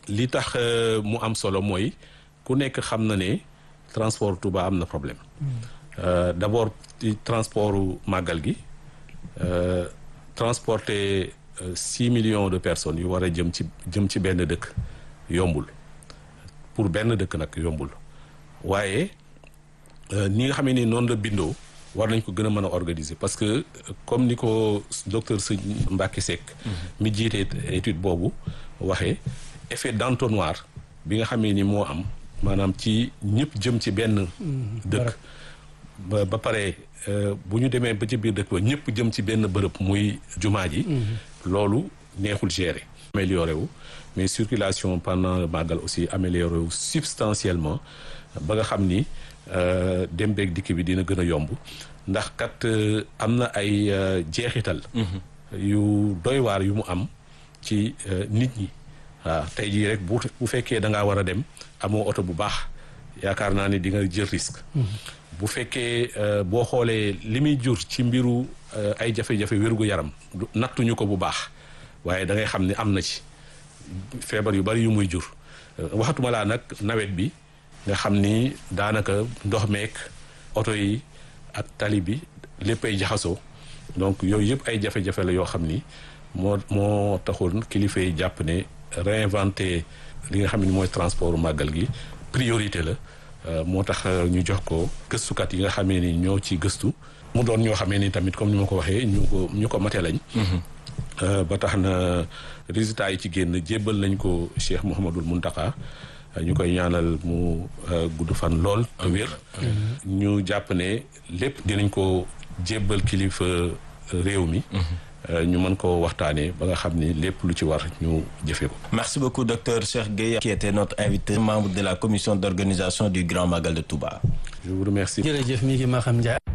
li tax mu am solo mooy ku nekk xam na ne transport Touba am na problème d'abord ci transportu màggal gi transporter six millions de personnes yu war a jëm ci jëm ci benn dëkk yombul pour benn dëkk nag yombul waaye ni nga xamee ni noonu la bindoo war nañ ko gën a mën a organiser parce que comme ni ko docteur Sëñ Mbacke Seck mi jiite étude boobu waxee effet d'entonnoir bi nga xamee ni moo am maanaam ci ñëpp jëm ci benn dëkk ba ba pare bu ñu demee ba ci biir dëkk ba ñëpp jëm ci benn bërëb muy jumaa ji loolu neexul gérer amélioré wu mais circulation pendant le màggal aussi amélioré wu substantiellement ba nga xam ni dem beeg dikk bi dina gën a yomb ndax kat am na ay jeexital yu doy waar yu mu am ci nit ñi waaw tey jii rek bu bu fekkee da ngaa war a dem amoo oto bu baax yaakaar naa ni di nga jël risque bu fekkee boo xoolee li muy jur ci mbiru ay jafe-jafe wérgu yaram nattuñu ko bu baax waaye da ngay xam ne am na ci feebar yu bari yu muy jur waxatuma laa nag nawet bi nga xam ni daanaka ndox meek oto yi ak tali bi lépp ay jaxasoo donc yooyu yëpp ay jafe-jafe la yoo xam ni moo moo taxoon kilifa yi jàpp ne réinventer li nga xam ne mooy transport màggal gi priorité la moo tax ñu jox ko gëstukat yi nga xamee ni ñoo ci gëstu mu doon ñoo xamee ni tamit comme ni ma ko waxee ñu ko ñu ko mate lañ ba tax na résultats yi ci génn jébbal nañ ko Cheikh Mouhamadul Muntaka ñu koy ñaanal mu gudd fan lool te wér ñu jàpp ne lépp dinañ ko jébbal kilifa réew mi ñu mën ko waxtaanee ba nga xam ni lépp lu ci war ñu jëfee ko. Merci beaucoup docteur Cheikh Gueye qui était notre invité membre de la commission d'organisation du Grand Magal de Touba. Je vous remercie. jërëjëf mi ngi ma xam Ndiaye.